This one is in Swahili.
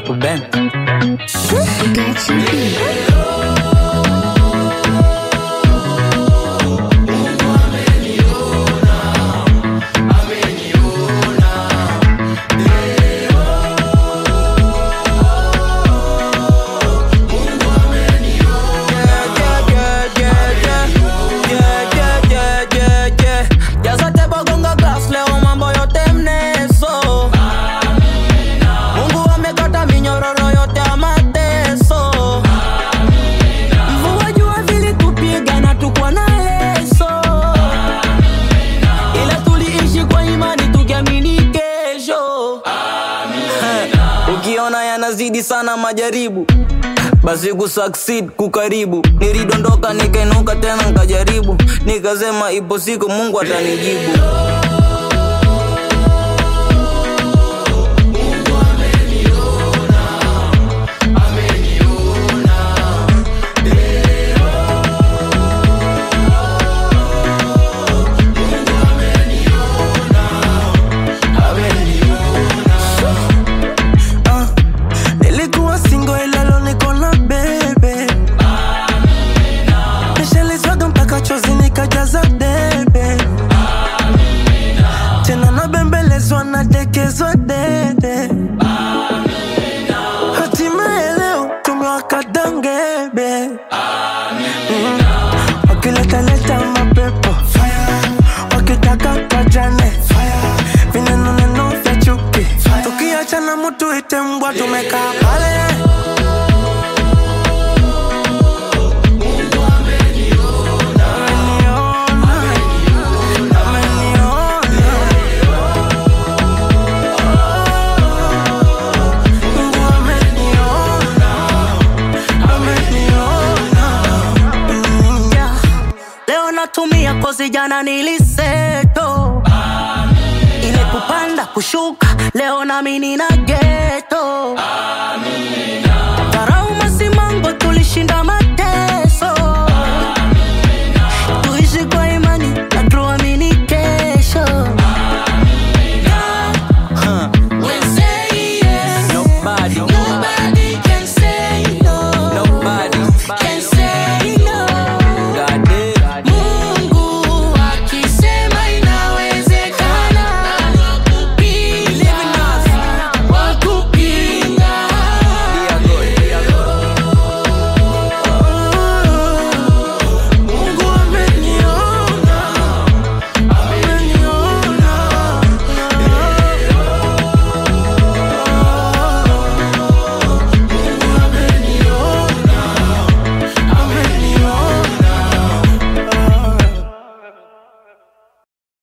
Papa Ben. Got you. Ya zote bogonga glass leo mambo yote mneso Mungu amekata minyororo yote ya mateso Mvua jua vilitupiga na tukwa na leso Ila tuliishi kwa imani tukiamini kesho Ukiona yanazidi sana majaribu basi kusucceed kukaribu nilidondoka nikainuka tena nkajaribu nikasema ipo siku mungu atanijibu Ah, nilikuwa singo ila leo niko na bebe nishelizwaga mpaka chozi nikajaza debe tena nabembelezwa nadekezwa dede hatimaye leo tumewaka dangebe Mm. wakiletaleta mapepo wakitaka pajane vinenoneno vya chuki tukiachana mutu ite mbwa tumekaa pale Ameniona, ameniona. Mungu ameniona, ameniona. Mm. Yeah. leo natumia kozi jana niliseto ile kupanda kushuka leo nami nina geto dharau masimango tulishinda mateso